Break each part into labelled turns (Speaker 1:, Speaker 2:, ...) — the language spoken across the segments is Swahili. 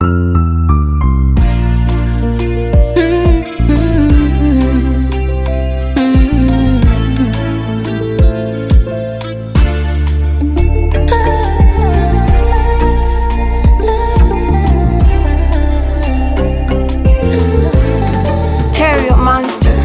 Speaker 1: Terrio Monster.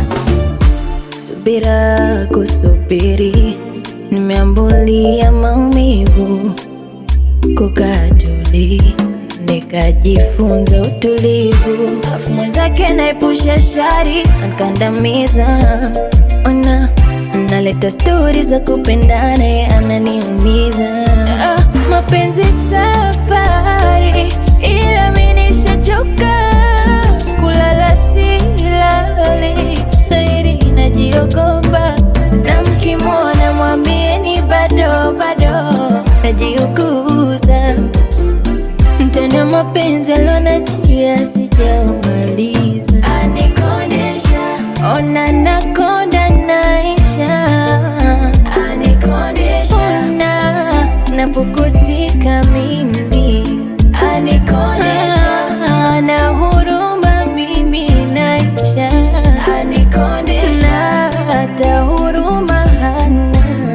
Speaker 2: Subira kusubiri, nimeambulia maumivu, kukaa tuli, nikajifunza utulivu, afu mwenzake naepusha shari, ankandamiza. Ona naleta stori za kupendana, ye ananiumiza. Ah, mapenzi safari, ila mi nishachoka kulala silali, dhairi najiogopa, na mkimwona mwambieni bado bado najiuguza mtenda mapenzi alonachia sijaumaliza, anikondesha ona nakonda naisha, anikondesha ona napukutika mimi, anikondesha na huruma mimi naisha, anikondesha na hata huruma hana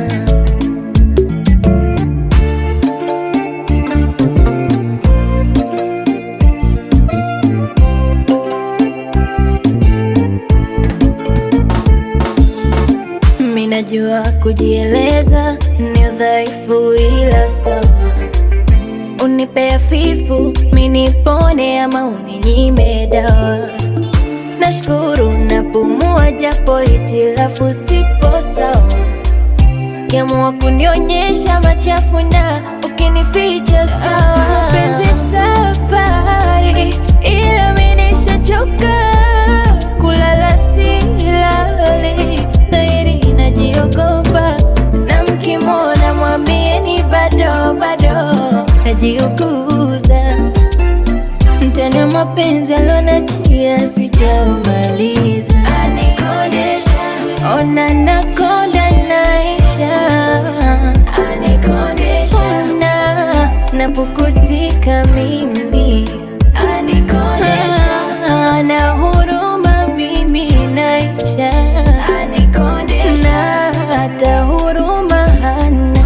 Speaker 2: Mimi najua kujieleza ni udhaifu, ila sawa, unipe hafifu mimi nipone, ama uninyime dawa. Nashukuru napumua, japo hitilafu sipo sawa. Ukiamua kunionyesha machafu na ukinificha sawa. Mapenzi safari, ila mimi nishachoka kulala silali, dhairi najiogopa, na mkimwona mwambieni bado bado najiuguza mtana mapenzi alonachia sijaumaliza, anikondesha ona nakonda naisha, anikondesha ona napukutika mimi, anikondesha na huruma mimi naisha, anikondesha na hata huruma hana